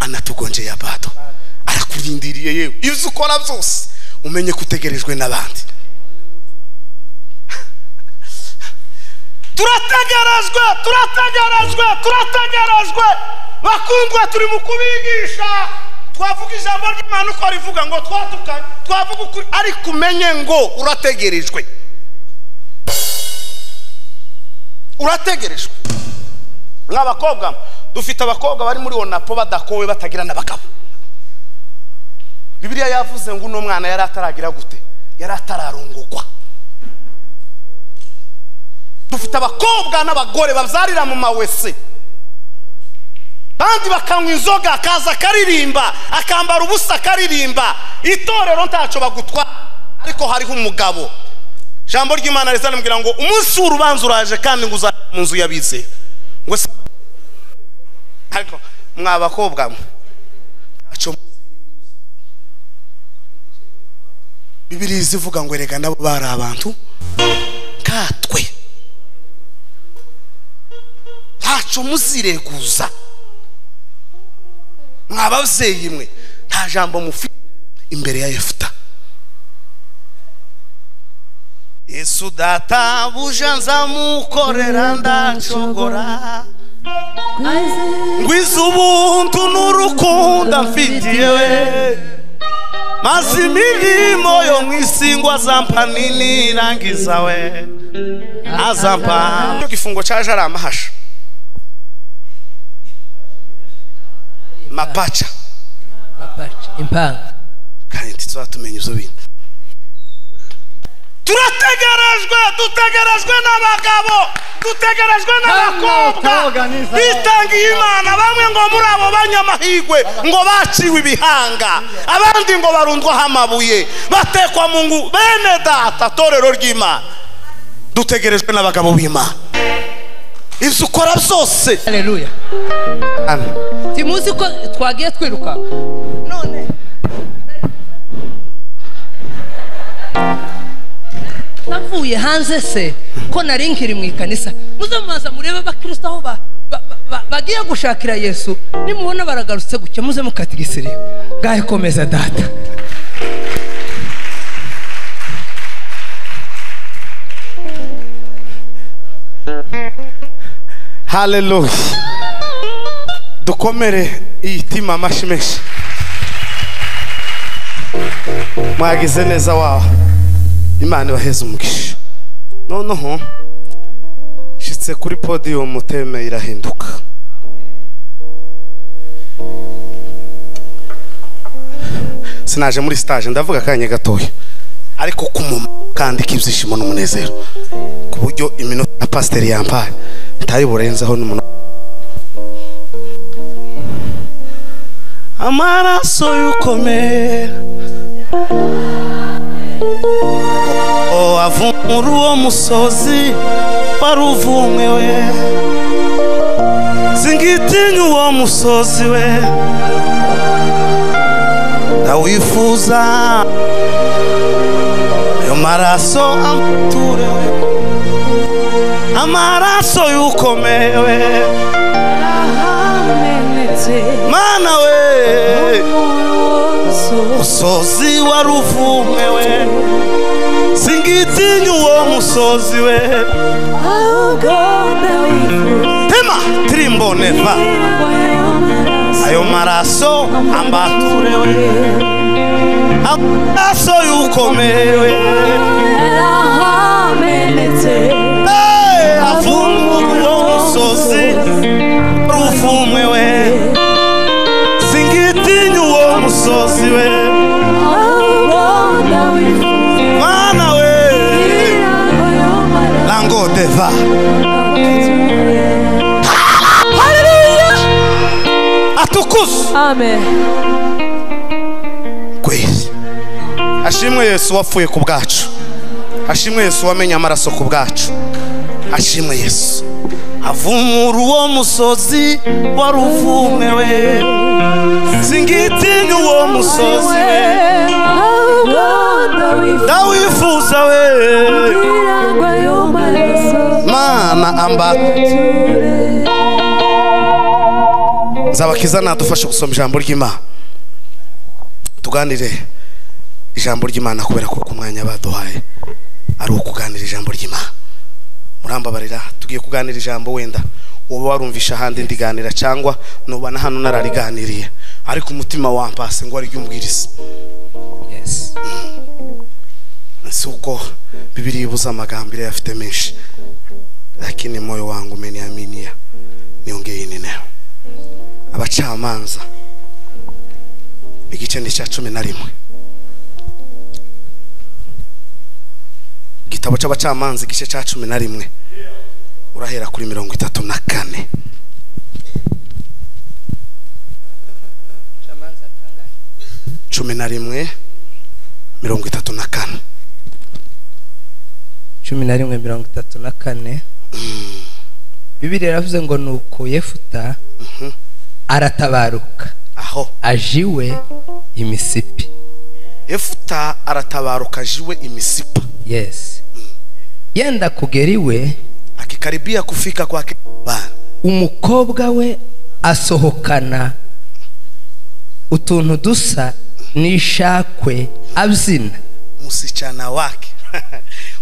anatugongeye abato arakurindiriye yewe ibyo ukora byose umenye ko utegerejwe n'abandi turategerejwe turategerejwe turategerejwe bakundwa turi mu kubigisha twavuga ijambo ry'imana uko rivuga ngo twadukanye twavuga ukuri ariko umenye ngo urategerejwe urategerejwe mw'abakobwa dufite abakobwa bari muri onapo badakowe batagira n'abagabo bibiriya yavuze ngo uno mwana yari ataragira gute yari atararongorwa dufite abakobwa n'abagore babyarira mu mawese kandi bakanywa inzoga akaza akaririmba akambara ubusa akaririmba itorero ntacyo bagutwara ariko hariho umugabo ijambo ry'imana riza rimubwira ngo umunsi w'urubanza uraje kandi ngo uzajya mu nzu yabize ngo se ariko mwa bakobwa mwe ntacyo bibiri zivuga ngo erega nabo bari abantu nkatwe ntacyo muzireguza mwababyeyi mwe nta jambo mufite imbere ya yefuta yesu data buja nzamukorera ndacogora ngwiza ubuntu n'urukundo mfitiye maze imirimo yo mu isi ngo azampa ninirangiza we azampa icyo gifungo cyaje ari amahasha mapaca impanga kandi tuzatumenya izo bintu turategerejwe dutegerejwe n'abagabo dutegerejwe n'abakobwa bitangiye imana bamwe ngo muri abo banyamahirwe ngo baciwe ibihanga abandi ngo barundwaho amabuye batekwa mu ngu bene data torero ry'imana dutegerejwe n'abagabo b'imana ibyo ukora byose haleluya timuzi ko twagiye twiruka none navuye hanze se ko nari nkiri mu ikanisa muze mubanza murebe abakirisita aho ba- ba- ba- bagiye gushakira yesu nimubona baragarutse gutya muze mukatigisiriye ngahe komeza data haleluya dukomere iyi tima amashyi menshi mwagize neza wawe imana ibaheze umugisha noneho nshyitse kuri podiyumu teme irahinduka sinaje muri sitaje ndavuga akanya gatoya ariko kumuma kandi k'ibyishimo n'umunezero ku buryo iminota ya pasiteri yampaye ntayiburenzeho n'umuntu amaraso y'ukomeye oh, ava muri uwo musozi wari uvumwe we singitinya uwo musozi we ndawifuza ayo maraso amuture we amaraso y'ukomewe mana we musozi wari uvumwe we singitinya uwo musozi we tema tirimbo neva ayo maraso ambature we amaraso y'ukomewe Hey, avumwe uwo musozi wari uvumwe we singitinya uwo musozi we mana we lango deva atukuzwe Amen. ashimwe yesu wapfuye ku bwacu ashimwe yesu wamenye amaraso ku bwacu ashimwe yesu avumura uwo musozi wari uvumwe we singitinya uwo musozi we ndawifuza we mana amba nzabakiza nadufashe gusoma ijambo ry'imana tuganire ijambo ry'imana kubera ko ku mwanya baduhaye ari ukuganira ijambo ry'imana murambabarira tugiye kuganira ijambo wenda uba warumvisha ahandi ndiganira cyangwa nuba na hano narariganiriye ariko umutima wampase ngo ariryumbwirize Yes. si ubwo bibiri ibuze amagambo iriya afite menshi lakini moyo wangu umeniaminia niongee nini nayo abacamanza igice ni icya cumi na rimwe igitabo cy'abacamanza igice cya cumi na rimwe urahera kuri mirongo itatu na kane cumi na rimwe mirongo itatu na kane cumi na rimwe mirongo itatu na kane bibiri yaravuze ngo nuko yefuta aratabaruka aho aje iwe imisipi efuta aratabaruka jiwe imisipa yesi yenda kugera iwe akikaribia kufika kwake bana umukobwa we asohokana utuntu dusa n'ishakwe abyina musichana wake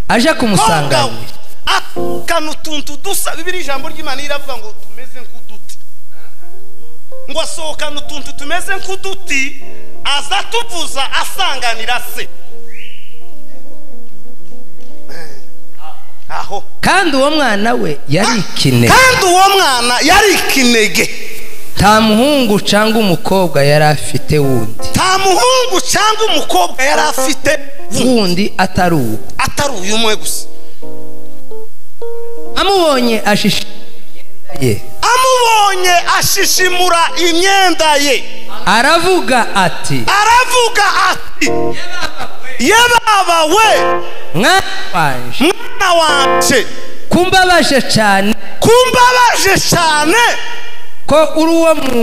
aje Konga we. kumusanganira Ah, kanu tuntu dusa bibiri ijambo ry'imana iravuga ngo tumeze nk'uduti ngo asohokana utuntu tumeze nk'uduti aza tuvuza asanganira se aho kandi uwo mwana we yari ikine kandi uwo mwana yari ikinege nta muhungu cyangwa umukobwa yari afite wundi nta muhungu cyangwa umukobwa yari afite wundi atari uwo atari uyu umwe gusa amubonye ashishe imyenda ye amubonye ashishimura imyenda ye aravuga ati aravuga ati ye baba we mwana wanje mwana wanje kumbabaje cyane kumbabaje cyane ko uri uwo mu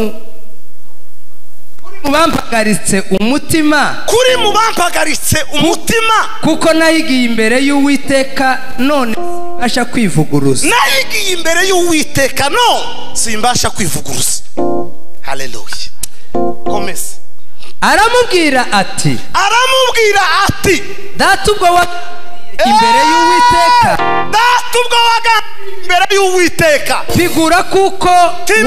uri mu bampagaritse umutima kuri mu bampagaritse umutima kuko nayigiye imbere y'uwiteka none mbasha kwivuguruza nayigiye imbere y'uwiteka no simbasha kwivuguruza haleluya komeza aramubwira ati aramubwira ati data ubwo wa imbere y'uwiteka data ubwo waga imbere y'uwiteka bigura kuko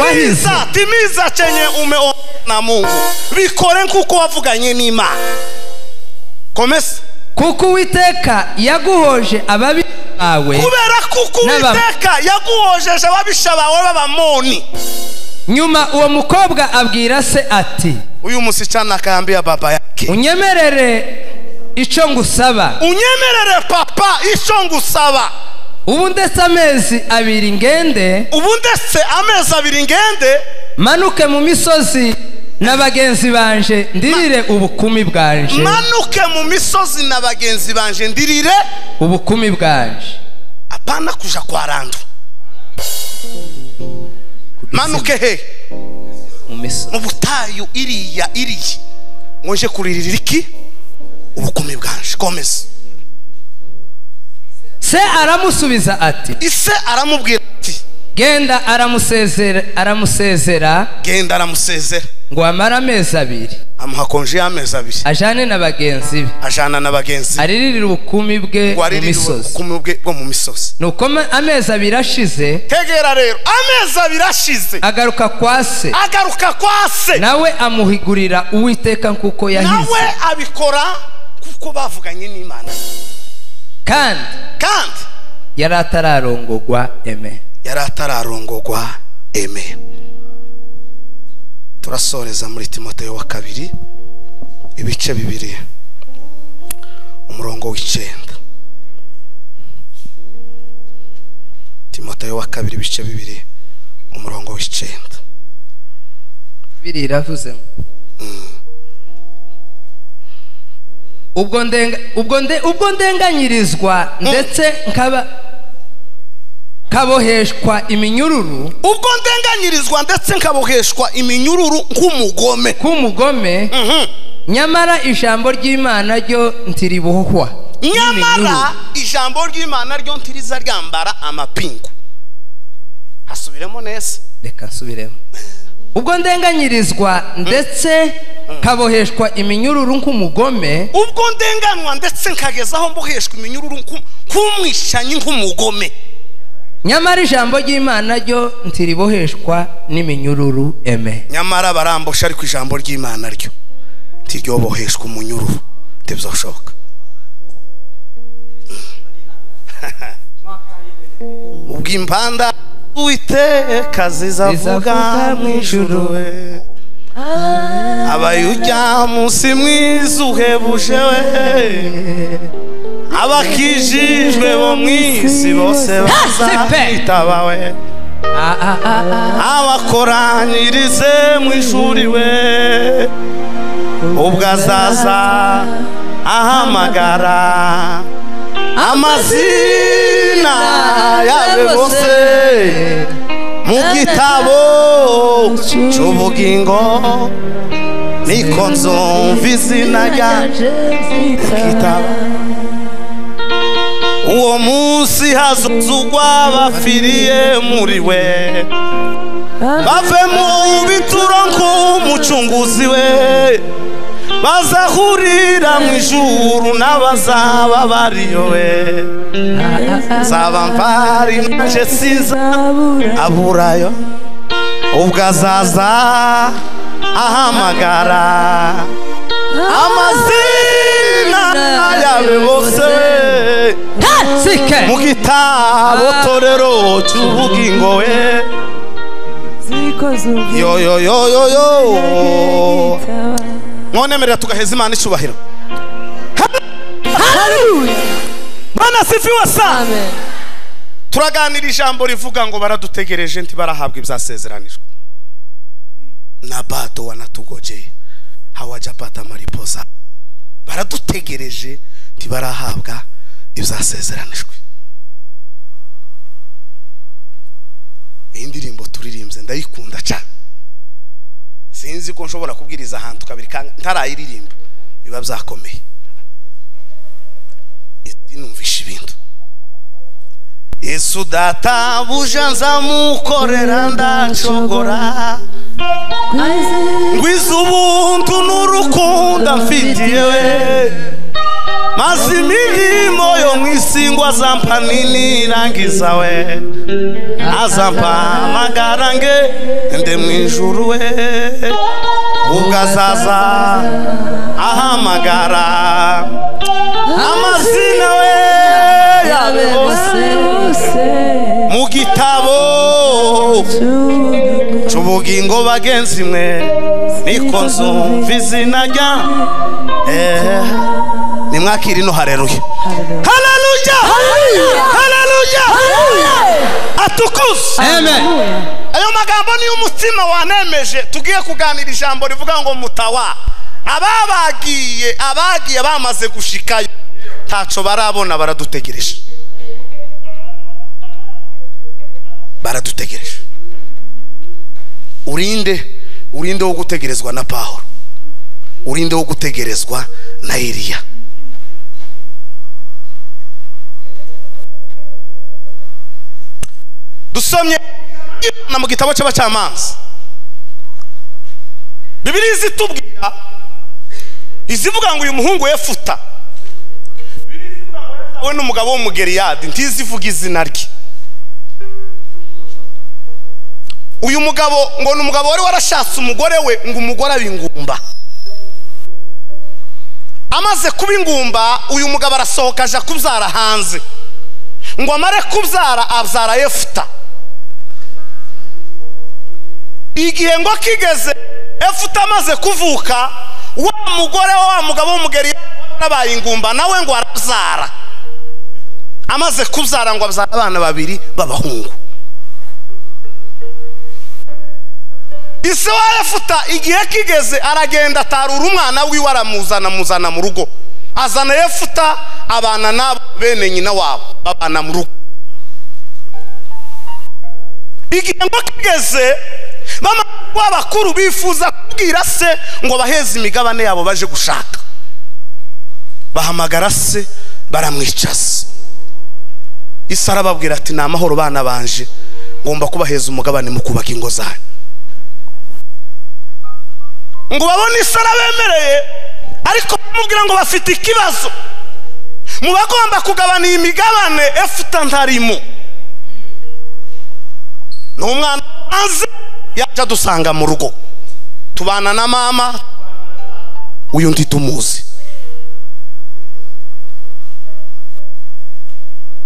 wahize timiza timiza chenye umeona na mungu bikore nkuko wavuganye n'imana komesa kuko uwiteka yaguhoje ababi bawe kubera kuko N'aba- uwiteka yaguhojeje ababisha bawe b'abamoni nyuma uwo mukobwa abwira se ati uyu musichana akaambia baba yake unyemerere icyo ngusaba unyemerere papa ico ngusaba ubu ndetse amezi abiri ngende ubu ndetse amezi abiri ngende manuke mu misozi na bagenzi banje ndirire ubukumi bwanje manuke mu misozi na bagenzi banje ndirire ubukumi bwanje apana kuja kwa randu manuke hehe mu misozi mu butayu iriya iriya ngo nje kuririra iki ubukumi bwanje komeza se aramusubiza ati ise aramubwira ati genda aramusezera aramusezera genda aramusezera ngo amare amezi abiri amuha konje y'amezi abiri ajyane na bagenzi be ajana na bagenzi be ariririre ubukumi bwe ngo mu aririre misozi ubukumi bwe bwo mu misozi nuko ma- amezi abiri ashize tegera rero amezi abiri ashize agaruka kwa se agaruka kwa se nawe amuhigurira uwiteka nk'uko yahize nawe abikora kuko bavuganye n'imana kandi kandi yari atararongogwa eme yari atararongogwa eme turasoreza muri timoteyo wa kabiri ibice bibiri umurongo w'icyenda timoteyo wa kabiri ibice bibiri umurongo w'icyenda biri iravuze ngo ubwo ndenga ubwo nde ubwo ndenganyirizwa ndetse nkaba kaboheshwa iminyururu ubwo ndenganyirizwa ndetse nkaboheshwa iminyururu nk'umugome k'umugome nyamara ijambo ry'imana ryo ntiribohwa nyamara ijambo ry'imana ryo ntiriza ryambara amapingu hasubiremo neza reka nsubiremo ubwo ndenganyirizwa ndetse nkaboheshwa iminyururu nk'umugome ubwo ndenganwa ndetse nkageza aho mboheshwa iminyururu nk'u- nk'umwishanyi nk'umugome nyamara ijambo ry'imana ryo ntiriboheshwa n'iminyururu eme nyamara barambosha ariko ijambo ry'imana ryo ntiryoboheshwa umunyururu ntibyoshoboka ubwo impanda witeka zizavuga Zizavuga mu mu ijuru we abayujya munsi mwiza uhebuje we abakijijwe bo mu isi bose bazahitaba we Ah, ah, ah, ah. abakoranyirize mu ishuri we ubwo azaza ahamagara amazina yabe bose mu gitabo cy'ubugingo niko nzumva izina ryaje kitaba uwo munsi hazuzugwa bafiriye muri we bave mu bituro nk'umucunguzi we bazahurira mu ijuru n'abazaba bariyo we nzaba mpari naje siza aburayo ubwo azaza ahamagara amazina yabe bose Sike. mu gitabo torero cy'ubugingo we yo yo yo yo yo mwonemerera tugaheza imana icyubahiro bana sifiwe sa turaganira ijambo rivuga ngo baradutegereje nti barahabwa ibyasezeranijwe nabato wanatugojeye hawajapata mariposa baradutegereje nti barahabwa ibyasezeranijwe iyi ndirimbo turirimbye ndayikunda cyane sinzi ko nshobora kubwiriza ahantu kabiri kandi ntarayiririmba biba byakomeye numvisha ibintu yesu databuja nzamukorera ndacogora ngwiza ubuntu n'urukundo mfitiye we maze imirimo yo mu isi ngo azampa ninirangiza we azampa amagarange nde mu ijuru we ubwo azaza ahamagara amazina we yabe bose mu gitabo cy'ubugingo bagenzi mwe niko nzumva izina rya eh, nimwakire ino hareruya hareruya hareruya atukuzwe Amen. ayo magambo niyo umutima wanemeje tugiye kuganira ijambo rivuga ngo mutawa ababagiye abagiye bamaze gushikayo ntaco barabona baradutegereje baradutegereje urinde urinde wo gutegerezwa na pawulo urinde wo gutegerezwa na eliya dusomye na mu gitabo cy'abacamanza bibiri izitubwira izivuga ngo uyu muhungu yefuta Bibiliya izivuga ngo yatawe n'umugabo w'umugeriyadi ntizivuga izina rye uyu mugabo ngo ni umugabo wari warashatse umugore we ngo umugore abe ingumba amaze kuba ingumba uyu mugabo arasohoka aja kubyara hanze ngo amare kubyara abyara yefuta igihe ngo kigeze efuta amaze kuvuka wa mugore we, wa mugabo w'umugeri yabaye ingumba nawe ngo arabyara amaze kubyara ngo abyara abana babiri b'abahungu ise wa efuta igihe kigeze aragenda atarura umwana wiwe aramuzana amuzana mu rugo azana efuta abana n'abo bene nyina wabo babana mu rugo igihe ngo kigeze bamaze kuba abakuru bifuza kubwira se ngo baheze imigabane yabo baje gushaka bahamagara se baramwicaza isi arababwira ati ni amahoro bana banje ngomba kubaheza umugabane mu kubaka ingo zanyu ngo babone isara bemereye ariko bamubwira ngo bafite ikibazo mu bagomba kugabana iyi migabane efuta ntarimo ni umwana maze yaje adusanga mu rugo tubana na mama uyu ndi tumuzi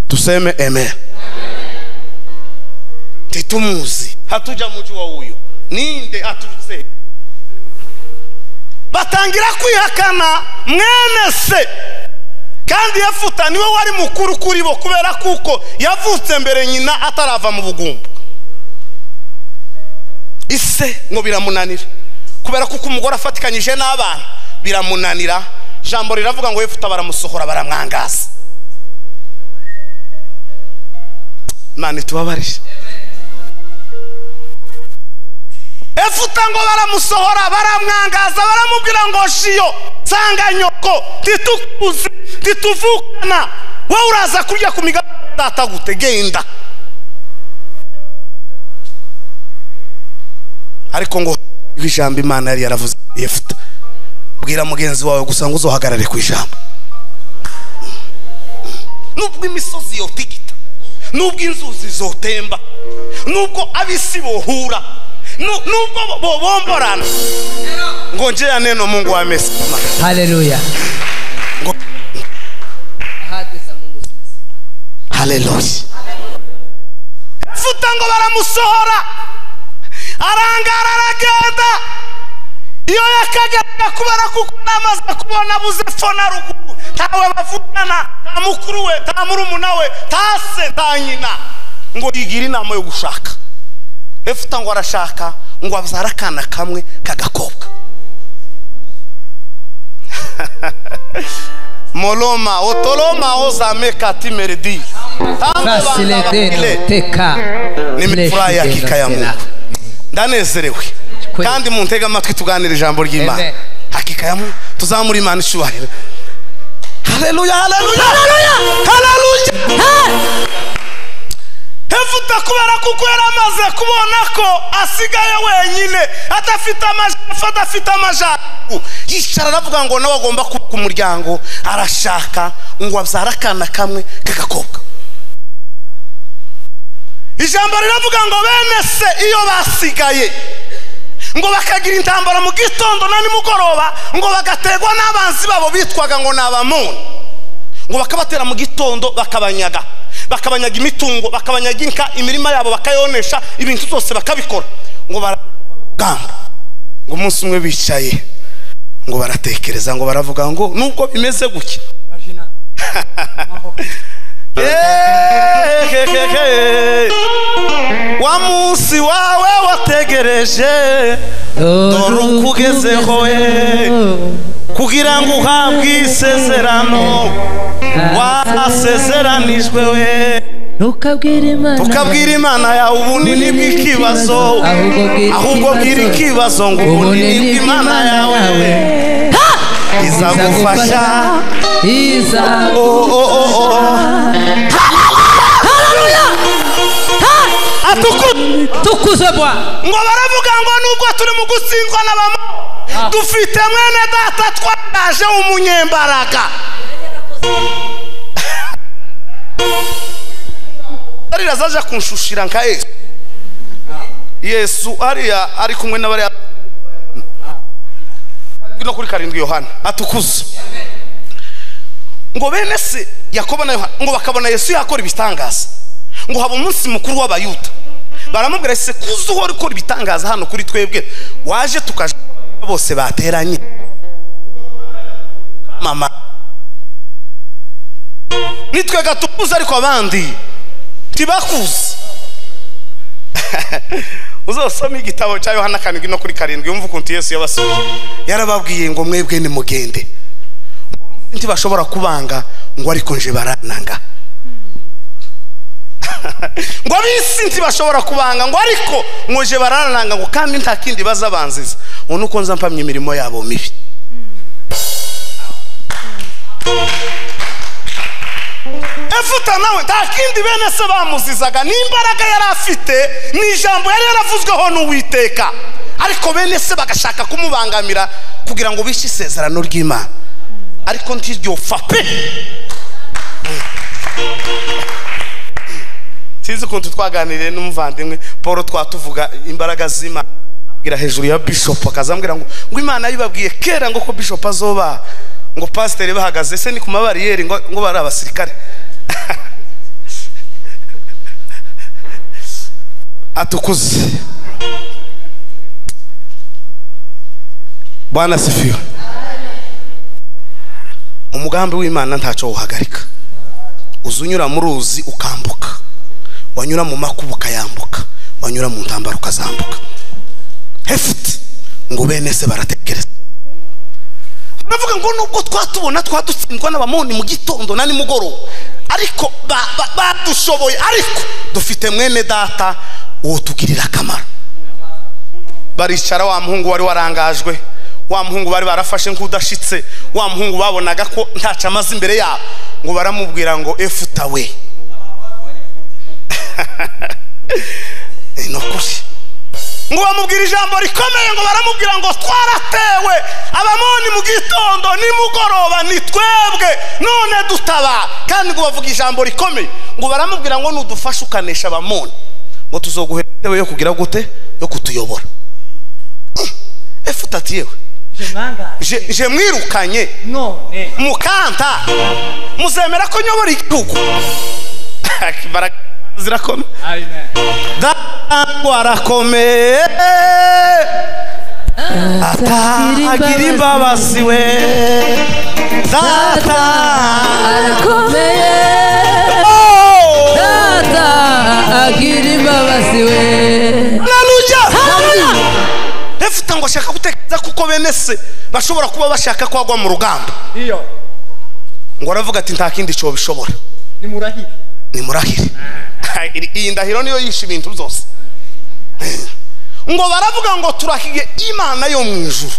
tuseme eme titumuzi hatuja muji wa uyu ninde aturutse batangira kwihakana mwene se kandi yafuta niwe wari mukuru kuri bo kubera kuko yavutse mbere nyina atarava mu bugumba ise ngo biramunanira kubera kuko umugore afatikanyije n'abana biramunanira ijambo riravuga ngo yefuta baramusohora baramwangaza imana itubabarire efuta ngo baramusohora baramwangaza baramubwira ngo shiyo nsanga nyoko ntitukuzi ntituvukana wowe uraza kurya ku migabane data gute genda ariko ngo ijambo imana yari yaravuze yefuta bwira mugenzi wawe gusa ngo uzohagarare ku ijambo nubwo imisozi yotigita nubwo inzuzi zotemba nubwo ab'isi bohura nubwo bobomborana ngo ngeya neno mungu wa mesi haleluya haleluya efuta ngo baramusohora arangara aragenda iyo yakageraga kubera kuko namaze kubona buze fo na ruguru ntawe bavugana nta mukuru we nta murumuna we nta se nta nyina ngo yigira inama yo gushaka efuta ngo arashaka ngo abyara akana kamwe k'agakobwa moloma otoloma ozameka timeredi n'imifura ya kikayamuntu ndanezerewe kandi mu ntega amatwi tuganira ijambo ry'imana hakikayamu tuzamura imana icyubahiro haleluya haleluya haleluya hevuta kubera kuko yari amaze kubona ko asigaye wenyine adafite amajefu adafite amajyaruguru yicara aravuga ngo nawe agomba kubaka umuryango arashaka ngo abyare akana kamwe k'agakobwa ijambo riravuga ngo bene se iyo basigaye ngo bakagira intambara mu gitondo na nimugoroba ngo bagaterwa n'abanzi babo bitwaga ngo ni abamuni ngo bakabatera mu gitondo bakabanyaga bakabanyaga imitungo bakabanyaga inka imirima yabo bakayonesha ibintu byose bakabikora ngo baragamba ngo umunsi umwe bicaye ngo baratekereza ngo baravuga ngo nubwo bimeze gutya wa munsi wawe wategereje dore ukugezeho we kugira ngo uhabwe isezerano wasezeranijwe we tukabwira imana yawe ubunini bw'ikibazo ahubwo bwira ikibazo ngo ubunini bw'imana yawe we izagufasha tukuze bwa ngo baravuga ngo nubwo turi mu gutsindwa n'abamo dufite mwene data twaraje umunyembaraga ariya zaje kunshushira nka yesu yesu ariya ari kumwe n'abariya no kuri karindwi yohana atukuze ngo bene se yakobo na yohana ngo bakabona yesu yakora ibitangaza ngo haba umunsi mukuru w'abayuda baramubwira se kuza uhora ukora ibitangaza hano kuri twebwe waje tukaje bose bateranye mama nitwe gatukuze ariko abandi ntibakuze uzasoma igitabo cya yohana karindwi no kuri karindwi yumva ukuntu yesu yabasubije yarababwiye ngo mwebwe ni mugende ntibashobora kubanga ngo ariko nje barananga ngo ab'isi ntibashobora kubanga ngo ariko nkoje barananga ngo kandi nta kindi bazabanziza ubu nuko nza mpamya imirimo yabo mibi efuta nawe nta kindi bene se bamuzizaga n'imbaraga yari afite ni ijambo yari yaravuzweho n'uwiteka ariko bene se bagashaka kumubangamira kugira ngo bishe isezerano ry'imana ariko ntiryo fape sinzi ukuntu twaganiriye n'umuvandimwe paul twatuvuga imbaraga z'imana abwira hejuru ya bishop akazambwira ngo ngo imana yibabwiye kera ngo ko bishop azoba ngo pasiteri bahagaze se ni ku mabariyeri ngo ngo bari abasirikare atukuze bwana asifiwe umugambi w'imana ntacyo wuhagarika uza unyura mu ruzi ukambuka wanyura mu makuba ukayambuka wanyura mu ntambaro ukazambuka hefuti ngo bene se baratekereza navuga ngo nubwo twatubona twadutsindwa n'abamoni mu gitondo na nimugoroba ariko badushoboye ariko dufite mwene data uwo tugirira akamaro baricara wa muhungu wari warangajwe wa muhungu bari barafashe nk'udashitse wa muhungu babonaga ko ntacu amaze imbere yabo ngo baramubwira ngo efuta we ni ukuri ngo bamubwire ijambo rikomeye ngo baramubwira ngo twaratewe abamoni mu gitondo nimugoroba ni twebwe none dutaba kandi ngo bavuga ijambo rikomeye ngo baramubwira ngo nudufashe ukanesha abamoni ngo tuzoguhera intebe yo kugira gute yo kutuyobora efuta ati yewe je mwirukanye mukanta muzemera ko nyobora igihugu zirakomeye datangu arakomeye atagira imbabazi we data arakomeye data agira imbabazi we naruja efite ngo ashaka gutekereza kuko bene se bashobora kuba bashaka ko agwa mu rugamba ngo aravuga ati nta kindi cyobo bishobora ni murahire iyi ndahiro niyo yishe ibintu byose ngo baravuga ngo turahiye imana yo mu ijuru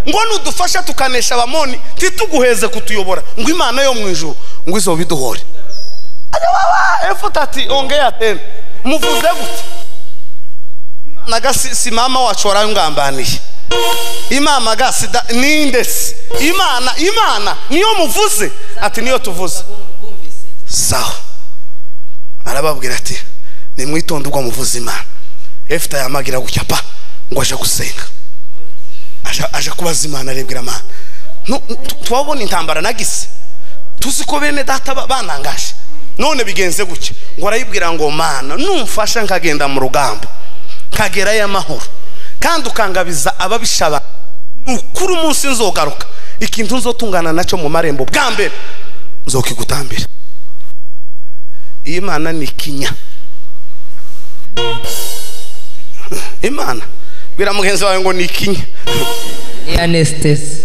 ngo nudufasha tukanesha abamoni ntituguheze kutuyobora ngo imana yo mu ijuru ngo izo biduhore efuta ati ongera teme muvuze gute naga si mama wacu warayungambaniye imana ga sida ninde se imana imana niyo muvuze ati niyo tuvuze sawa arababwira ati nimwitonde ubwo muvuze imana efita yamagira gutya pa ngo aje gusenga aje kubaza imana arebwira amana tubabona intambara nagise tuzi ko bene data banangaje none bigenze gutya ngo arayibwira ngo mana numfasha nkagenda mu rugamba nkagerayo amahoro kandi ukangabiza ababishaba ukuri umunsi nzogaruka ikintu nzotungana nacyo mu marembo bwa mbere nzokigutambira imana ni ikinya imana bwira mugenzi wawe ngo ni ikinya ya nesitesi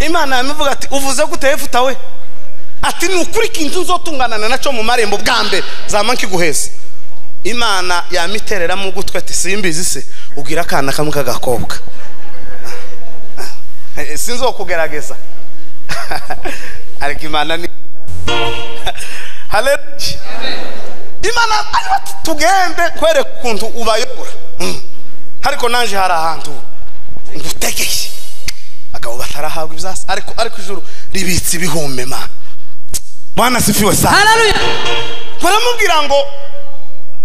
imana yamuvuga ati uvuze gute efuta we ati ni ukuri ikintu nzotunganana nacyo mu marembo bwa mbere zama nkiguheze imana yamitereramo ugutwi ati simbizi se ubwira akana kamwe k'agakobwa sinzokugerageza ariko imana ni haleluya imana ariba tugende kwereka ukuntu ubayobora ariko naje hari ahantu ngutegeye abagabo batarahabwa ibyasi ariko ariko ijuru ribitse ibihumbi ma mwana sifiwe sa baramubwira ngo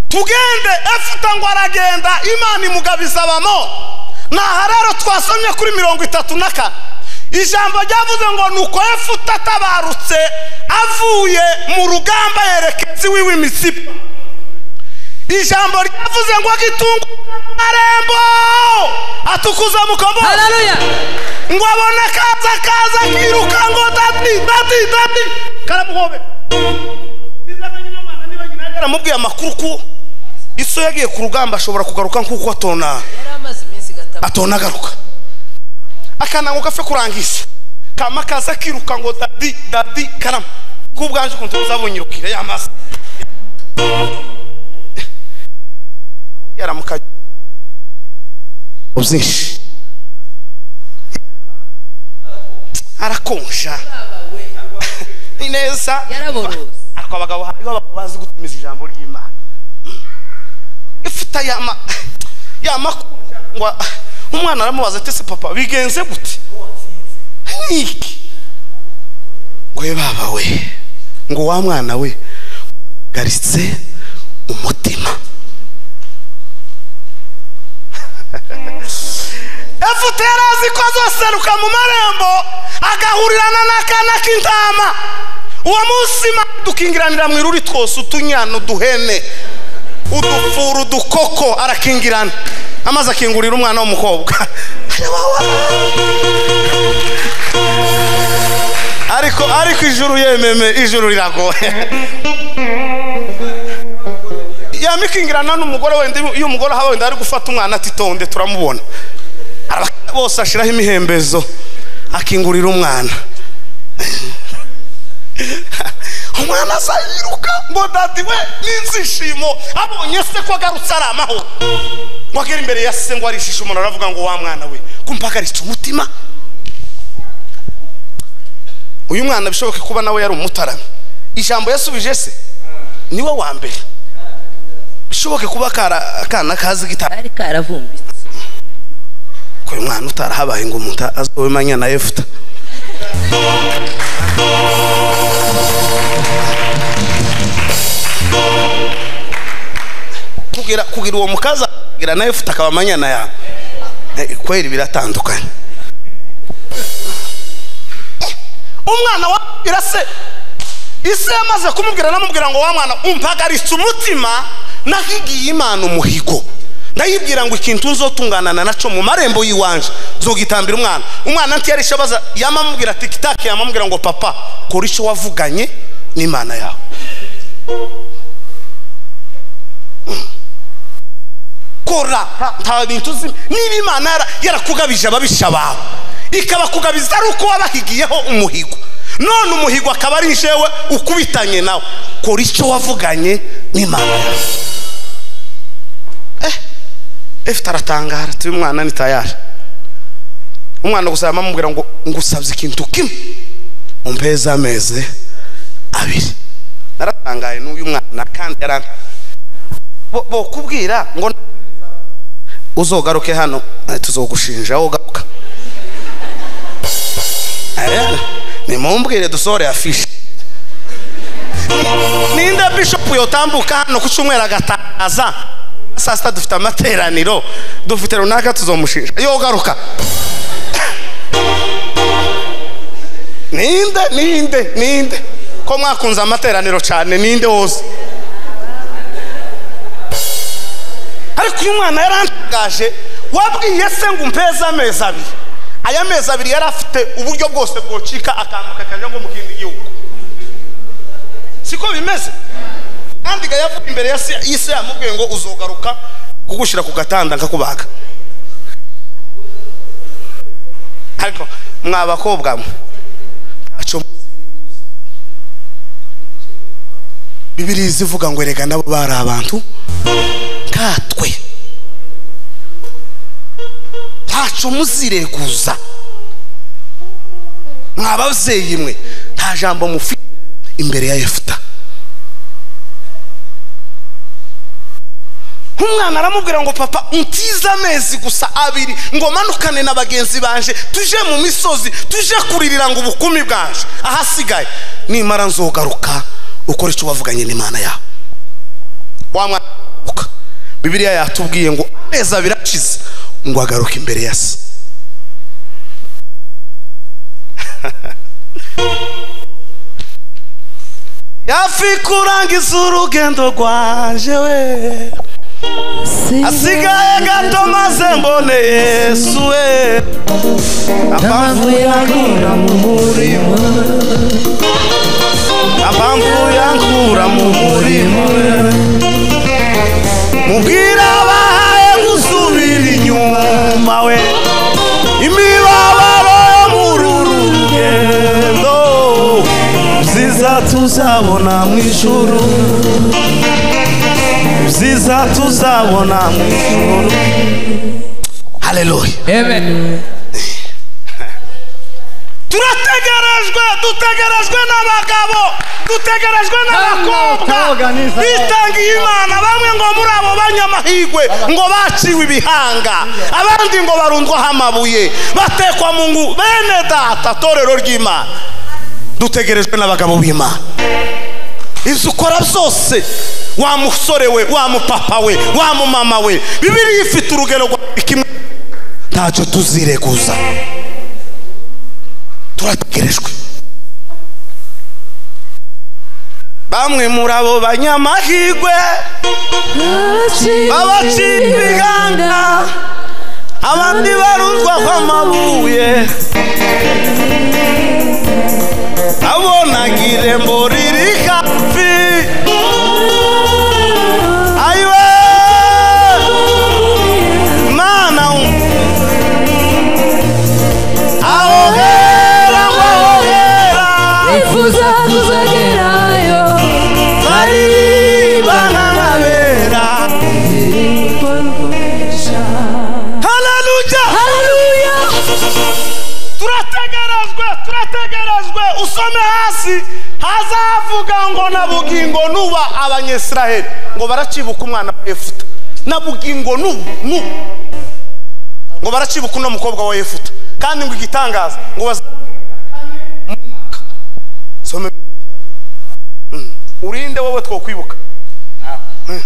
tugende efuta ngo aragenda imana imugabiza bamo ni aha rero twasomye kuri mirongo itatu na kane ijambo ryavuze ngo ni uko efuta atabarutse avuye mu rugamba yerekeza iwe w'imisipa ijambo ryavuze ngo gitunga amarembo atukuza mukombora ngo abone kaza kaza akiruka ngo dati dati dati karamuhobe aramubwiye amakuru ko iso yagiye ku rugamba ashobora kugaruka nk'uko atona atona agaruka akanango gapfe kurangiza kama kaza kiruka ngo dadi dadi karama ko ubwanje ukuntu buzabunyirukira ya mazi yaramuka byinshi arakonja ineza yaraborose ariko abagabo hariho abagabo bazi gutumiza ijambo ry'imana ifite aya ma ya makuru ngo umwana aramubaza ati se papa bigenze gute niki ngo ye baba we ngo wa mwana we garitse umutima efute yari azi ko azoseruka mu marembo agahurirana n'akana k'intama uwo munsi dukingiranira mu iruri twose utunyana uduhene udupfura udukoko arakingirana amaze akingurira umwana w'umukobwa areba wa- ariko ariko ijuru yememe ijuru riragoye yamikingirana n'umugore wenda iyo- iyo umugore aha wenda ari gufata umwana atitonde turamubona Araba- bose ashiraho imihembezo akingurira umwana umwana aza yiruka ngo dadi we n'inzishimo abonye se ko agarutse ari amahoro ngo agere imbere ya se ngo arishishe umuntu aravuga ngo wa mwana we kumpagaritse umutima uyu mwana bishoboke kuba nawe yari umutarami ijambo yasubije se niwe wa mbere bishoboke kuba akara- akana kazi gitara kari karavumbitse ko uyu mwana utarahabaye ngo umuntu azobe manya na yefuta kugira kugira uwo mukaza kugira na yefuta akaba manyana yawe Eh, kweli biratandukanye umwana wabwira se ise yamaze kumubwira anamubwira ngo wa mwana umpagaritse umutima nahigiye imana umuhigo ndayibwira ngo ikintu nzotunganana naco mu marembo y'iwanje nzogitambira umwana umwana ntiyarisha abaza yamamubwira ati kitaki yamamubwira ngo papa kora ico wavuganye n'imana yawe Mm. kora nta- nta bintu uzi niba imana yara- yarakugabije ababisha bawe ikabakugabiza ari uko wabahigiyeho umuhigo none umuhigo akaba ari jewe ukubitanye nawe kora icyo wavuganye n'imana yawe eh efite aratangara turi umwana ni tayari umwana gusa yamamubwira ngo ngusabye ikintu kimwe umpeze amezi abiri naratangaye n'uyu mwana kandi yarantangaje bo bo kubwira ngo uzogaruke hano eh, tuzogushinja wowe ugaruka Eh, nimumbwire dusore afishe ninde bishop yotambuka hano ku cyumweru agatangaza saa sita dufite amateraniro dufite runaka tuzomushinja yogaruka ninde ninde ninde ko mwakunze amateraniro cyane ninde wose ariko uyu mwana yarantangaje wabwiye se ngo umpeze amezi abiri aya mezi abiri yari afite uburyo bwose bwocika akambuka akajya ngo mu kindi gihugu siko bimeze kandi ga yavuye imbere ya se y'ise yamubwiye ngo uzogaruka kugushyira ku gatanda nkakubaga ariko mwa bakobwa mwe ntacyo muzi. bibiriya ivuga ngo erega nabo bari abantu nkatwe ntaco muzireguza mwabavyeyi mwe nta jambo mufi imbere ya yefuta nk'umwana aramubwira ngo papa untize amezi gusa abiri ngo manukane na bagenzi banje tuje mu misozi tuje kuririra ngo ubukumi bwanje ahasigaye nimara nzogaruka ukora ico wavuganye n'imana yawe wa mwana uka bibiliya yatubwiye ngo amezi abiri ashize ngo agaruke imbere ya se yafi kurangiza urugendo rwanje we asigaye gato maze mbone yesu we ampamvu yankura mu murimo ampamvu yankura mu murimo we mubwira abahaye gusubira inyuma we imibabaro yo muri uru rugendo byiza tuzabona mu ijuru byiza tuzabona mu ijuru haleluya amen turategerejwe dutegerejwe n'abagabo dutegerejwe n'abakobwa n'abakobwa, bitangiye imana bamwe ngo muri abo banyamahirwe ngo baciwe ibihanga abandi ngo barundwaho amabuye batekwa mu ngu bene data torero ry'imana dutegerejwe n'abagabo b'imana ibyo ukora byose wa musore we wa mupapa we wa mumama we bibiri ifite urugero rwa buri kimwe ntacyo tuzireguza turategerejwe bamwe muri abo banyamahirwe babaciye ibihanga abandi baruzwa kw'amabuye abonaga irembo riri hafi ayiwe mana aho hera aho hera Nifuza kuzagerayo baririmba nkanabera haleluya Haleluya turategerejwe turategerejwe usome hasi hazavuga ngo na bugingo nuba abanyesiraheli ngo baracibuka umwana wa yefuta na bugingo nubu nubu ngo baracibuka uno mukobwa wa yefuta kandi ngo igitangaza ngo baza Some- Mm. urinde wowe twokwibuka Mm.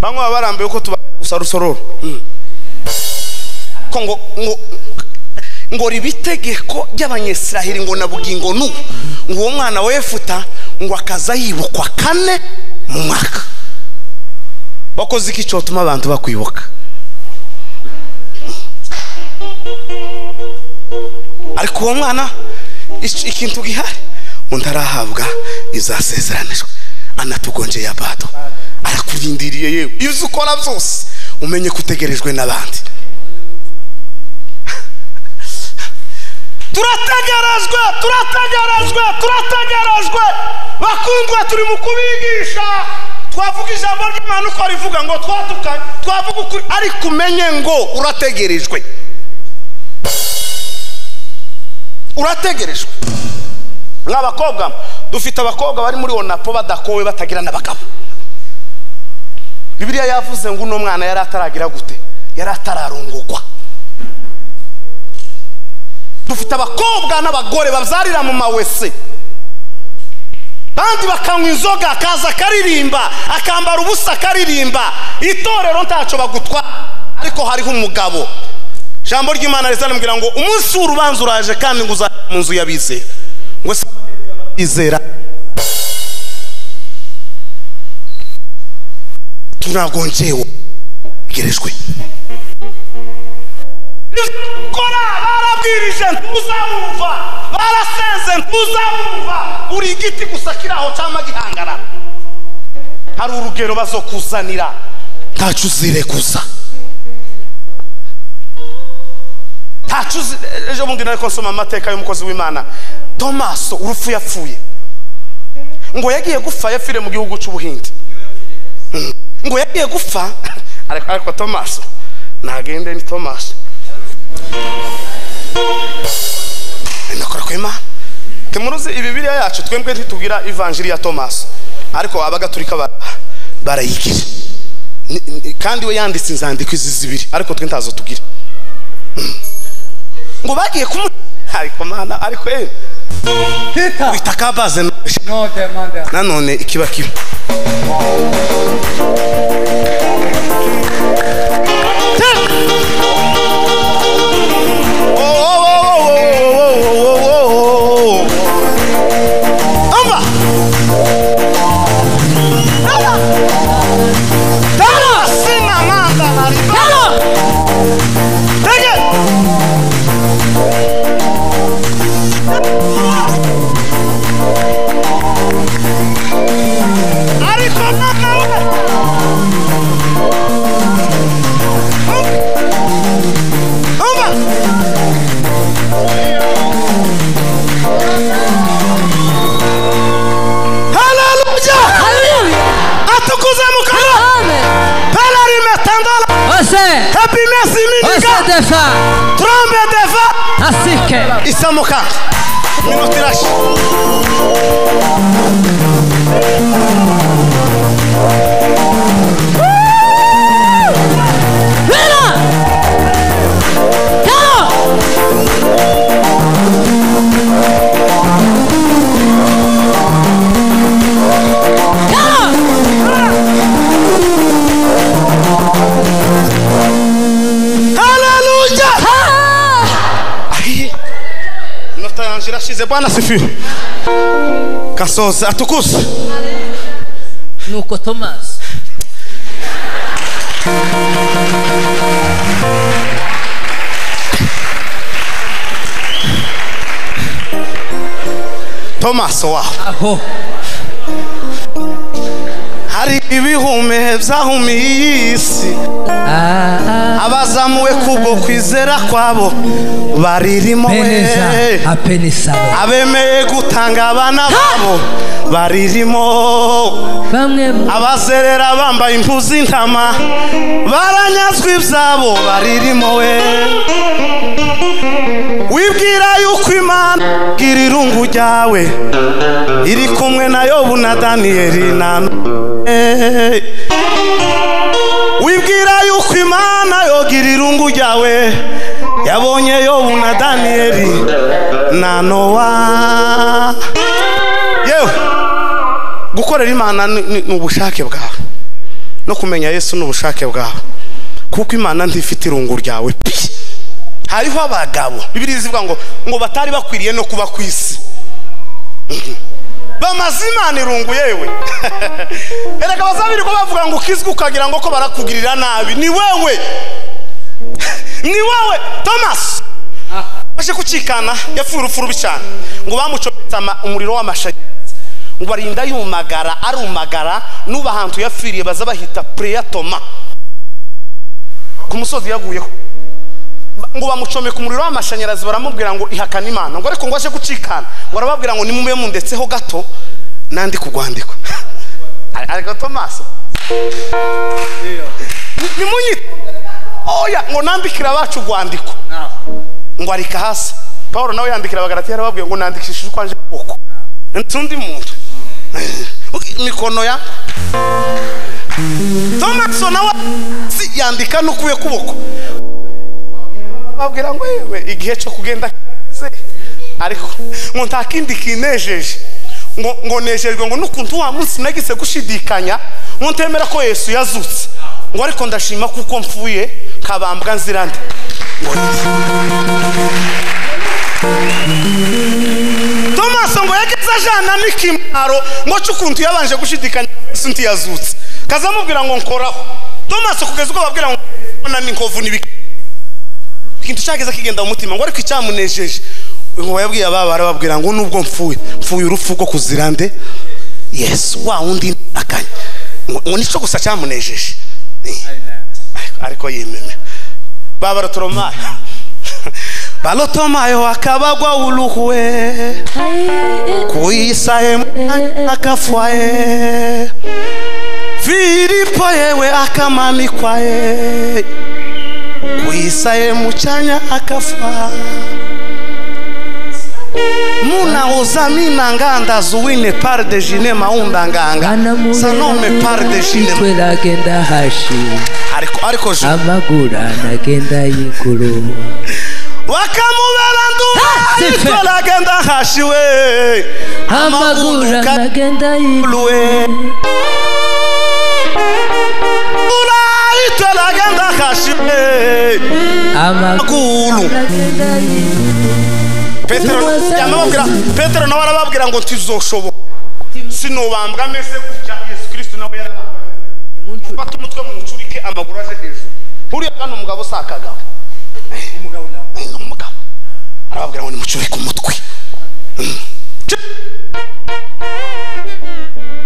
bamwe baba barambiwe ko tuba gusa rusororo Mm. ko ngo ngo ngo riba itegeko ry'abanyesiraheli ngo na bugingo n'ubu ngo uwo mwana wa yefuta ngo akaza yibukwa kane mu mwaka wakoze iki cyotuma abantu bakwibuka ariko uwo mwana ic- ikintu gihari undi arahabwa izasezeranijwe anatugonje ya bato arakurindiriye yewe ibyo ukora byose umenye ko utegerejwe n'abandi turategerejwe turategerejwe turategerejwe bakundwa turi mu kubigisha twavuga ijambo ry'imana uko rivuga ngo twatukanye twavuga ukuri ariko umenye ngo urategerejwe urategerejwe nk'abakobwa dufite abakobwa bari muri onapo badakowe batagira n'abagabo bibiliya yavuze ngo uno mwana yari ataragira gute yari atararongogwa dufite abakobwa n'abagore babyarira mu mawese bandi bakanywa inzoga akaza akaririmba akambara ubusa akaririmba itorero ntacyo bagutwara ariko hariho umugabo ijambo ry'imana rizanambwira ngo umunsi w'urubanza uraje kandi ngo uzajya mu nzu y'abizera ngo se izera tunagongewe gerejwe gukora barabwirije ntuzabumva barasenze ntuzabumva uri igiti gusa kiraho cyangwa gihangara hari urugero bazokuzanira ntacyo uzireguza ntacyo uzi ejo bundi nari nsoma amateka y'umukozi w'imana tomaso urupfu yapfuye ngo yagiye gupfa yapfire mu gihugu cy'ubuhinde Mm. ngo yagiye gupfa ariko ariko tomaso ntagende ni tomaso binakora ku imana timuruzi ibibiriya yacu twembwe ntitubwira ivanjiri ya tomasi ariko abagatulika ba- barayigira Ni- ni- kandi we yanditse inzandiko izi zibiri ariko twe ntazo tugira Mm. ngo bagiye kumu ariko mana ariko eh Tita. wita kabaze No demanda. nanone ikiba kiba ariko mwana we umva haleluya Haleluya atukuze mukara Amen pelerime tandala Ose hepimesi minika Ose defa trombe deva Asika Okay. isamuka minota irashe Bela! Bela! Bela! haleluya Ah! Ahiye. minota yanjye irashize bwana sifiwe gasoza atukuse nuko tomasi tomaso waho aho hari ibihume byahumiye iyi si Ah, ah, abazamuwe kubwo kwizera kwabo baririmo peneza we apenisaba abemeye gutanga abana babo baririmo bamwe mu- abazerera bambaye impu z'intama baranyazwa ibyabo baririmo we wibwira yuko imana gira irungu ryawe iri kumwe na yobu na daniyeli na Nowe. wibwira yuko imana yogira irungu ryawe yabonye yobu na daniyeli na nowa yewe gukorera imana ni ni- ni ubushake bwawe no kumenya yesu ni ubushake bwawe kuko imana ntifite irungu ryawe pi hariho abagabo bibiri zivuga ngo ngo batari bakwiriye no kuba ku isi Mhm. bamaze imana irungu yewe erega bazabirirwa bavuga ngo ukizwe ukagira ngo ko barakugirira nabi ni wewe ni wewe thomas baje kucikana yapfuye urupfu rubi cyane ngo bamucometse ama- umuriro w'amashanyarazi ngo arinda yumagara arumagara n'ubu ahantu yapfiriye baza bahita pureya toma ku musozi yaguyeho Ba- ngo bamucomeka umuriro w'amashanyarazi baramubwira ngo ihakana imana ngo ariko ngo aje gucikana ngo arababwira ngo nimube mundetseho gato nandi kugwandikwa ariko tomaso nimunyite oya ngo nandikira abacu urwandiko ngo arika hasi paul nawe yandikira abagaratiya arababwiye ngo nandikishije uko anje kuboko ntundi muntu imikono ya tomaso nawe si yandika n'ukuye kuboko babwira ngo yewe igihe cyo kugenda kirageze." ariko ngo nta kindi kinejeje ngo ngo nejejwe ngo n'ukuntu wa munsi nagise gushidikanya ngo ntemera ko yesu yazutse ngo ariko ndashima kuko mfuye kabambwa nzira nde ngo tomaso ngo yageze ajana n'ikimaro ngo cyo ukuntu yabanje gushidikanya yesu ntiyazutse kazamubwira ngo nkoraho tomaso kugeza ubwo babwira ngo mbona n'inkovu n'ibiki ikintu cyageze kigenda mu mutima ngo ariko icyamunejeje ngo yabwiye ababa arababwira ngo nubwo mpfuye mpfuye urupfu rwo kuzira nde yesu wa wundi akanya ngo ngo nicyo gusa cyamunejeje Eh, ariko yememe babarotoromayo balotomayo akabagwa uruhwe kuyisaye akafwaye filipo yewe akamanikwaye kuyisaye mucanya akafwa muna uzamina nganda zuwine par de jine maunda nganga anamurera sanome par de jine umutwe agenda hashi ariko ariko ju- amaguru anagenda yiguru wakamubera Ha, ndu sifa. ariko ragenda hashiwe amaguru anagenda yiguru Lue. Ulai telagenda kashiwe. amaguru Magulu. anagenda yiguru Petero yamubwira Petero nawe arababwira ngo ntizoshoboka. Sinobambwa mese gutya Yesu Kristo nawe yarabambwa. Fata umutwe mu mucurike amaguru aje hejuru. Uriya gano umugabo sakagaho. Umugabo na umugabo. Arababwira ngo nimucurike umutwe.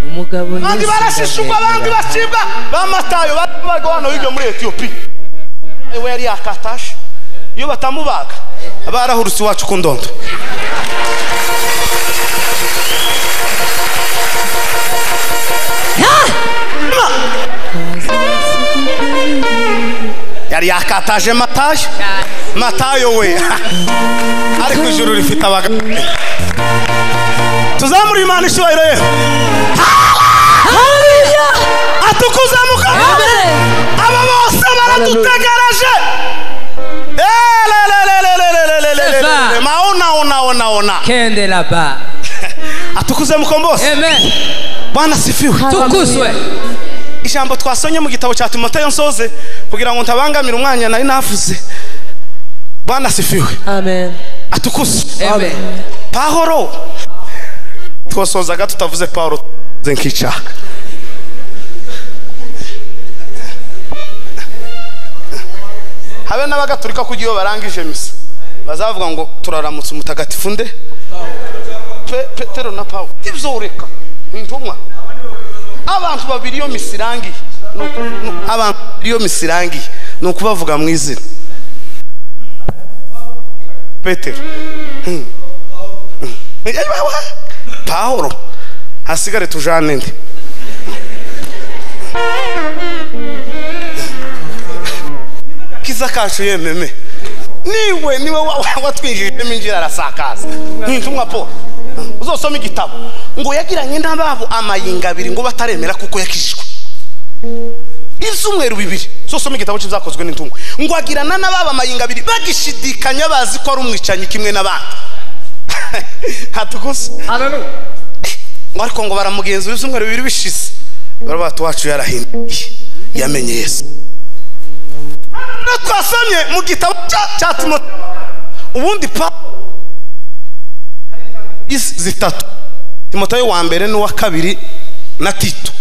umugabo abandi barashishurwa abandi bacibwa bamatayo barwa hano hirya muri etiyopiya we yari yakatashe iyo batamubaga barahurutse iwacu ku ndondo yari yakataje matayo cyane matayo we ariko ijuru rifite abagabo tuzamure imana icyubahiro ye haleluya atukuza mukama amen aba bose baradutegereje Seva. maonaonaonaona kende laba atukuze mukombose amen bwana sifiwe tukuzwe ijambo twasomye mu gitabo cya timoteyo nsoze kugira ngo ntabangamire umwanya nari navuze bwana sifiwe amen atukuze amen pahoro twasozaga tutavuze pahoro tuvuze nk'icaka habe n'abagatulika kugira iyo barangije misa bazavuga ngo turaramutse umutagatifu nde Pe- petero na pawulo ibyo ureka intumwa abantu babiri iyo misa irangiye ni uku- ni- abantu babiri iyo misa irangiye ni ukubavuga mu izina petero pahoro hasigare tujane nde kiza kacu yememe niwe niwe wa- wa- watwinjijemo injira arasakaza ntumwa po uzosoma igitabo ngo yagiranye n'ababo amayinga abiri ngo bataremera kuko yakijijwe ibyumweru bibiri uzosoma igitabo cy'ibyakozwe n'intungwe ngo agirana n'ababo amayinga abiri bagishidikanya bazi ko ari umwicanyi kimwe n'abandi hatukuze Hallelujah. ngo ariko ngo baramugenzura ibyumweru bibiri bishize baravuga ati wacu yarahinduye yamenye yesu rero twasomye mu gitabo cya- cya timote ubundi pa isi zitatu timoteyo wa mbere n'uwa kabiri na tito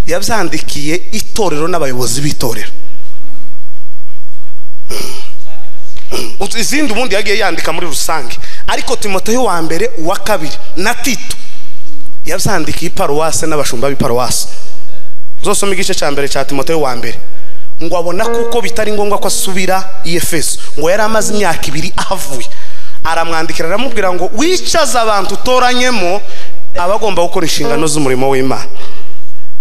yabyandikiye itorero n'abayobozi b'itorero Utu- izindi ubundi yagiye yandika muri rusange ariko timoteyo wa mbere uwa kabiri na tito yabyandikiye iparuwase n'abashumba b'iparuwase uzosoma igice cya mbere cya timoteyo wa mbere ngo abona kuko bitari ngombwa ko asubira i efeso ngo yari amaze imyaka ibiri ahavuye aramwandikira aramubwira ngo wicaze abantu utoranyemo aba agomba gukora inshingano z'umurimo w'imana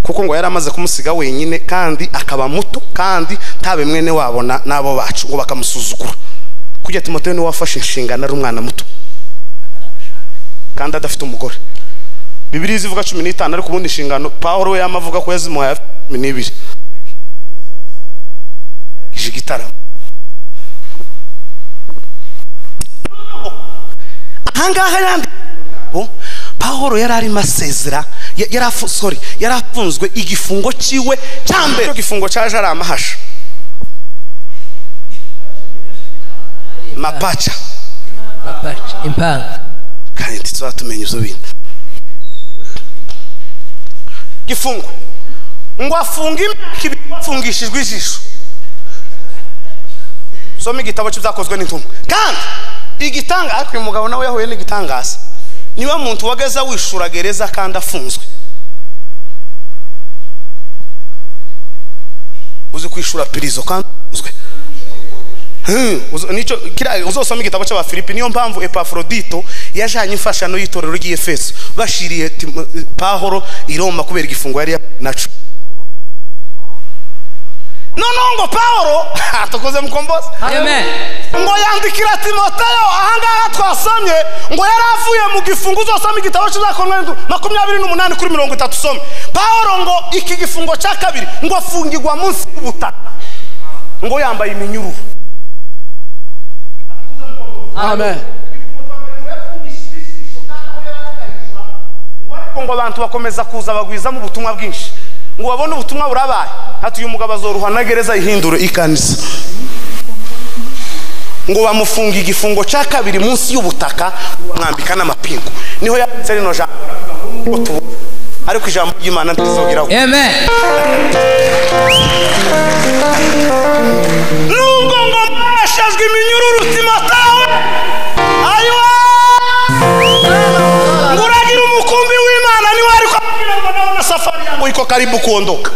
kuko ngo yari amaze kumusiga wenyine kandi akaba muto kandi nta bimwene wabona n'abo bacu ngo bakamusuzugura kujya timoteyo niwe wafashe inshingano ari umwana muto kandi adafite umugore bibiriya izivuga cumi n'itanu ariko ubundi inshingano pawuro we yamavuga ko yazimuhaye afite cumi n'ibiri ije igitaramo ahangaha yandi bo pawuro yari arimo asezera ya- yari afu- sorry yari afunzwe igifungo cyiwe cya mbere icyo gifungo cyaje ari amahasha mapaca Mapacha, impanga kandi tuzatumenya ibyo bintu gifungwa ngo afunge imyaka ibiri afungishijwe ijisho soma igitabo cy'ibyakozwe n'intumwa kandi igitanga ariko uyu mugabo nawe yahuye n'igitangaza niwe muntu wageze wishura gereza kandi afunzwe uzi kwishura pirizo kandi afunzwe Hmm, uzo- nicyo kiriya uzosoma igitabo cy'abafilipi niyo mpamvu epafrodito yajanye imfashano y'itorero ry'efeso bashiriye Timo- pahoro i roma kubera igifungo yari ya- naco noneho ngo pahoro tukoze mukombozi amen ngo yandikira timoteyo ahangaha twasomye ngo yari avuye mu gifungo uzosoma igitabo cy'uzakonwe makumyabiri n'umunani kuri mirongo itatu usome pawuro ngo iki gifungo cya kabiri ngo afungirwa munsi y'ubutaka ngo yambaye iminyururu ariko ngo abantu bakomeza kuza bagwizamo ubutumwa bwinshi ngo babone ubutumwa burabaye hati uyu mugabo azoruha na gereza ihindure ikanisa ngo bamufunga igifungo cya kabiri munsi y'ubutaka bamwambika n'amapingu niho yanditse rino jambo ngo tubone ariko ijambo ry'imana ntizongera ngo amen nubwo ngo mbeshejwe iminyururu timotawe ariwe ngo uragira umukumbi w'imana niwe ariko abwira ngo ndabona safari yangu iko karibu kuondoka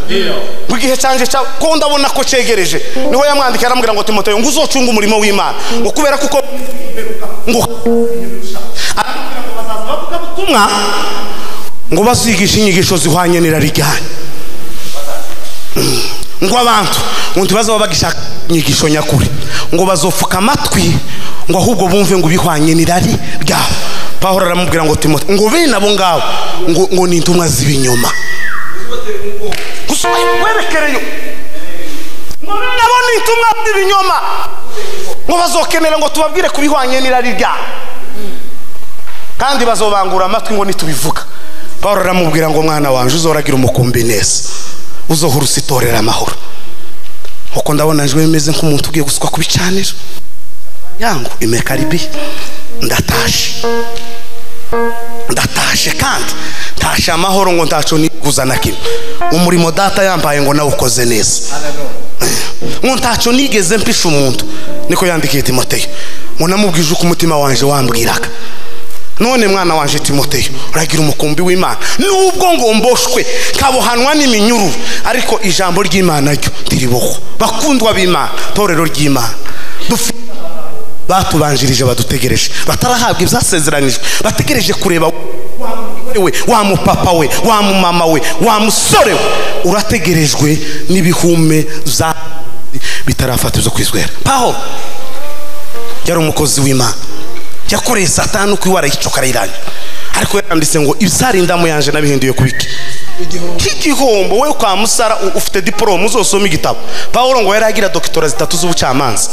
mu gihe cyanjye cya ko ndabona ko cyegereje niho yamwandikiye aramubwira ngo timoteyo ngo uzocunge umurimo w'imana ngo kubera kuko ngo aramubwira ngo bazaza bavuga ubutumwa ngo bazigishe inyigisho zihwanye n'irari ryanyu ngo abantu ngo ntibazaba bagishaka inyigisho nyakuri ngo bazopfuka amatwi ngo ahubwo bumve ngo bihwanye n'irari ryabo pahora aramubwira ngo timote ngo bene abo ngabo ngo, ngo ni intumwa z'ibinyoma gusa werekereyo ngo bene abo ni intumwa z'ibinyoma ngo bazokenera ngo tubabwire ku bihwanye n'irari ryabo kandi bazobangura amatwi ngo nitubivuga pawulo aramubwira ngo mwana wanjye uzoragira umukumbi neza uzohora usitorera amahoro kuko ndabona njyewe meze nk'umuntu ugiye gusukwa ku bicaniro yangu imekaribi ndatashe ndatashe kandi ntashe amahoro ngo ntacu niguza na kimwe umurimo data yambaye ngo nawe ukoze neza ngo ntacyo nigeze mpisha umuntu niko yandikiye timoteyo ngo namubwije uko umutima wanjye wambwiraga none mwana wanjye timoteyo uragira umukumbi w'imana nubwo ngo mboshwe kabuhanwa n'iminyururu ariko ijambo ry'imana ryo ntiribohwa bakundwa b'imana torero ry'imana dufite batubanjirije badutegereje batarahabwa ibyasezeranijwe bategereje kureba we wa mupapa we wa mumama we wa musore we urategerejwe n'ibihume za bitarafata ibyo kwizwera paho yari umukozi w'imana yakoreye satani uko iwara yicoka arayiranya ariko yaranditse ngo ibyarindamo yanje nabihinduye kubiki nk'igihombo we kwa musara u- ufite diporome uzosoma igitabo pawulo ngo yari agira dokitora zitatu z'ubucamanza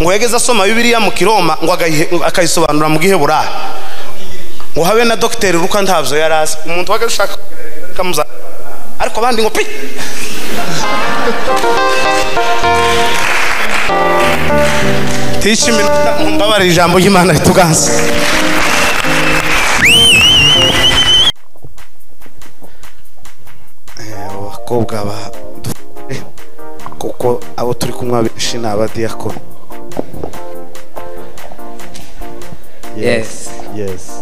ngo yageze asoma bibiliya mu kiroma ngo agayihe- akayisobanura mu giheburayi ngo habe na dogiteri ruka ntabyo yari azi umuntu waga ushaka kamuza ariko abandi ngo pi tishimira mbabarira ijambo ry'imana rituganze Eh, abakobwa ba dufite kuko abo turi kumwe abenshi ni abadiyakoni Yes. yesi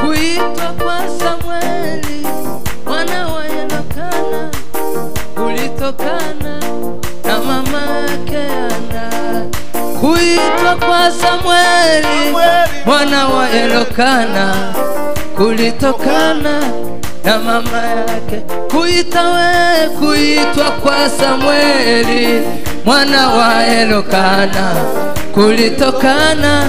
Kuitwa kwa Samueli mwana wa Elokana ulitokana na mama yake Ana. Kuitwa kwa Samueli mwana wa Elokana kulitokana na mama yake. Kuita we kuitwa kwa Samueli mwana wa Elokana kulitokana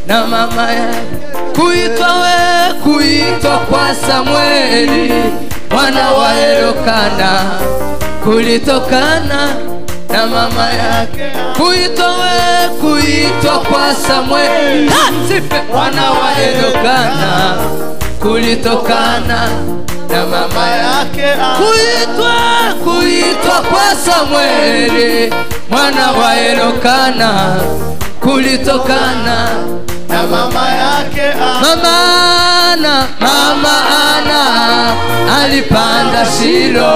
na mama yake kuitwa we kuitwa kwa Samueli mwana wa Elokana kulitokana na mama yake kuitwa we kuitwa kwa Samueli mwana wa Elokana kulitokana na mama yake kuitwa kuitwa kwa Samueli mwana wa Elokana kulitokana na mama yake mama ana mama ana alipanda Shilo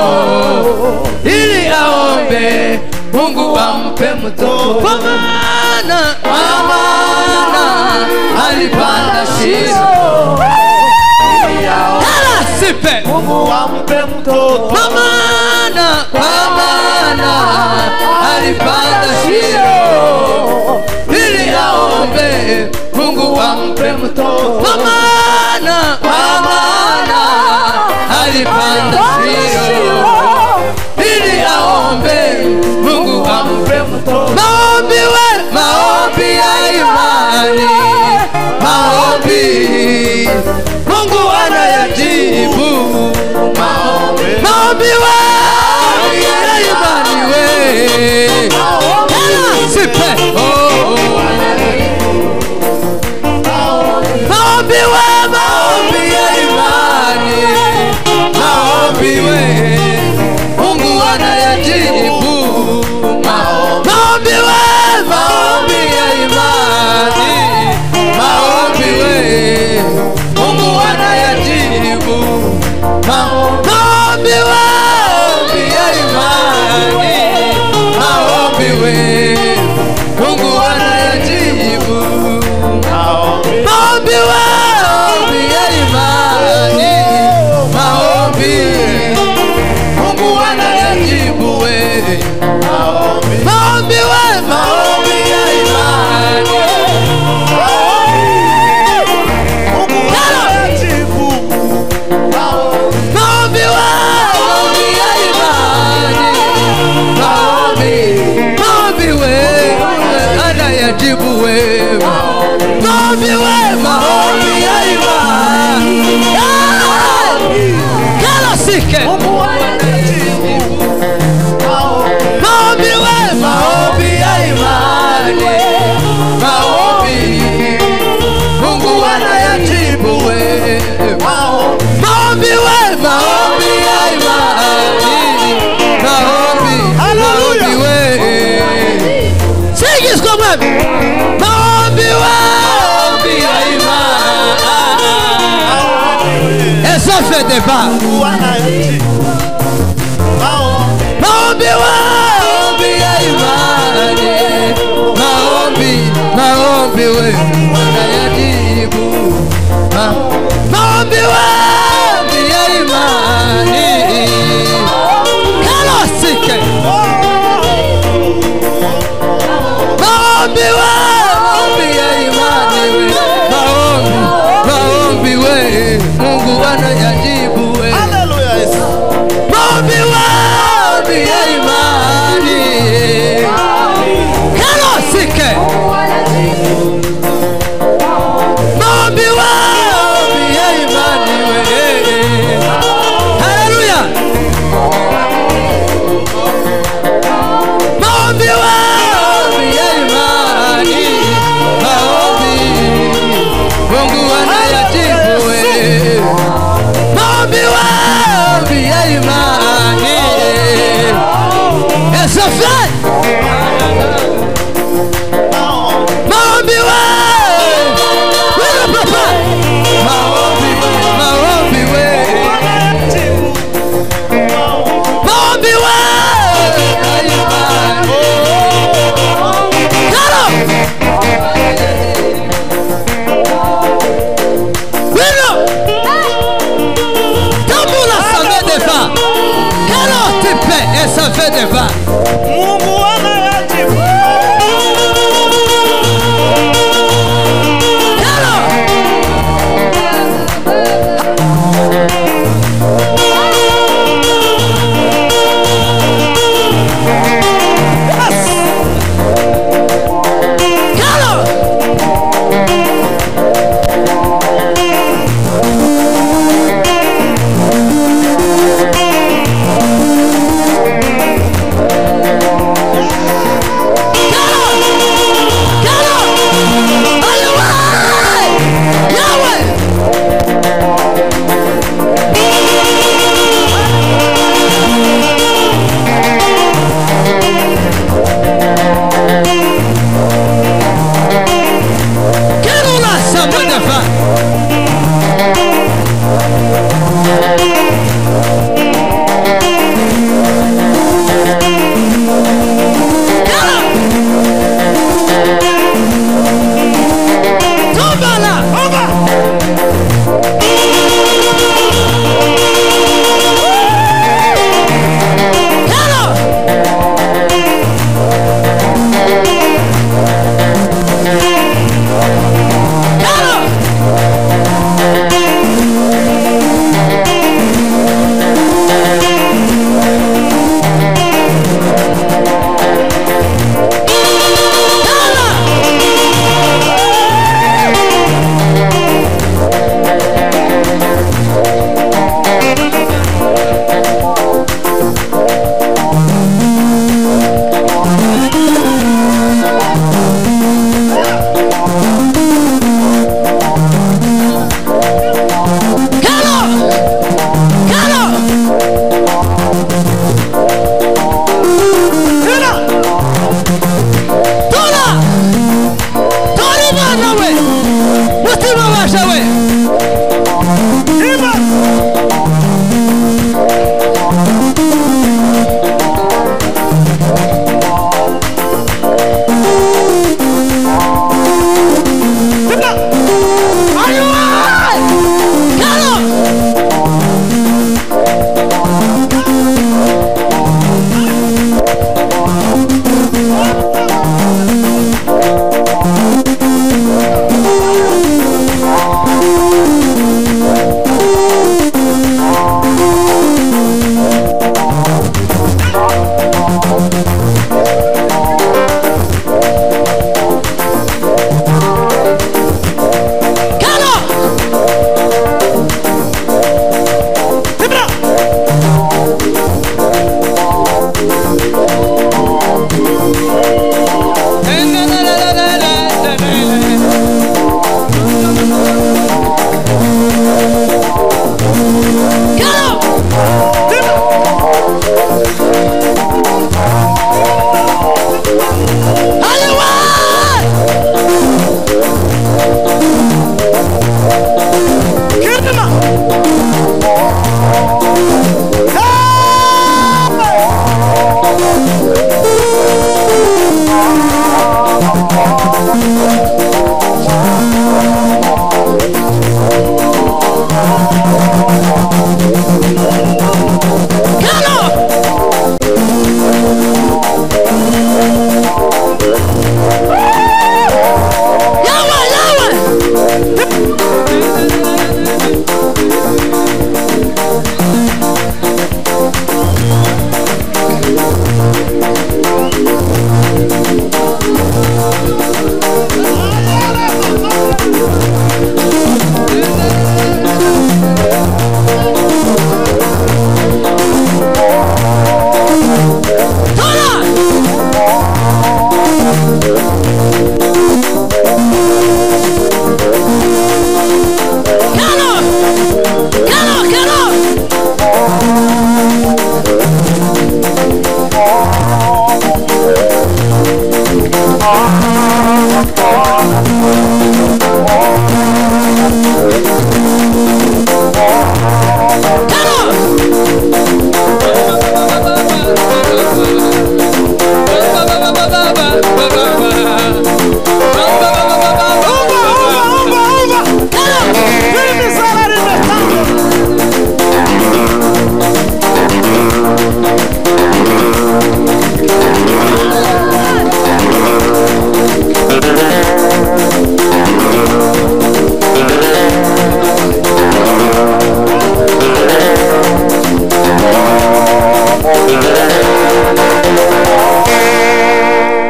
ili aombe Mungu ampe mtoto mama ana mama ana alipanda Shilo ili aombe sipe Mungu ampe mtoto mama ana mama ana alipanda Shilo ili aombe Mungu ampe mtoto kwa maana kwa maana alipanda Shilo ili aombe Mungu ampe mtoto maombi we maombi ya imani maombi Mungu anayajibu maombi maombi we ya imani we Sipe. karibu maombi wangu yalimani maombi mungu anayajibu wewe maombi we maombi ya imani maombi we maombi ya imani maombi maombi we anayajibu wewe maombi we maombi ya imani kala sike mungu anayajibu maombi we maombi ya imani maombi mungu anayajibu we maombi we maombi ya imani maombi maombi we singizwa mwami maombi we maombi ya imani esafe deba maombi maombi ya imani maombi maombi we unayajibu Ma- maombi maombi ya imani kalosike maombi maombi ya imani we maombi maombi we mungu anayajibu we maombi maombi ya imani kalosike maombi maombi ya imani we haleluya maombi maombi ya imani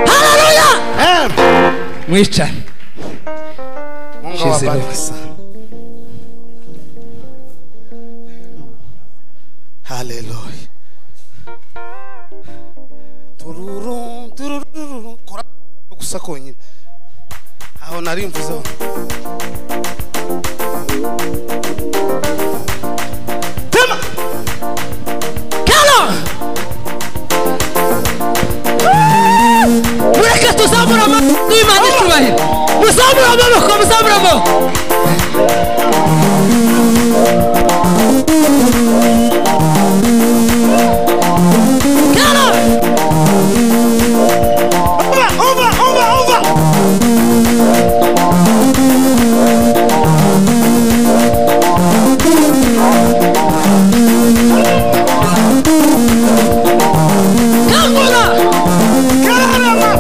Hallelujah! mwicane Shizero. haleluya tururu tururu kora gusa konyine aho nari mvuzeho tema Come on! mureke tuzamure amaboko y'imana icyubahiro muzamure amaboko muzamure amaboko Come on! umva umva umva umva Kangura! karama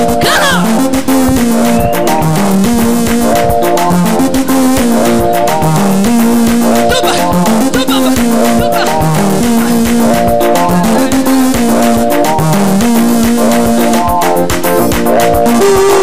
Come on! Tuba! Tuba! Tuba! Hallelujah.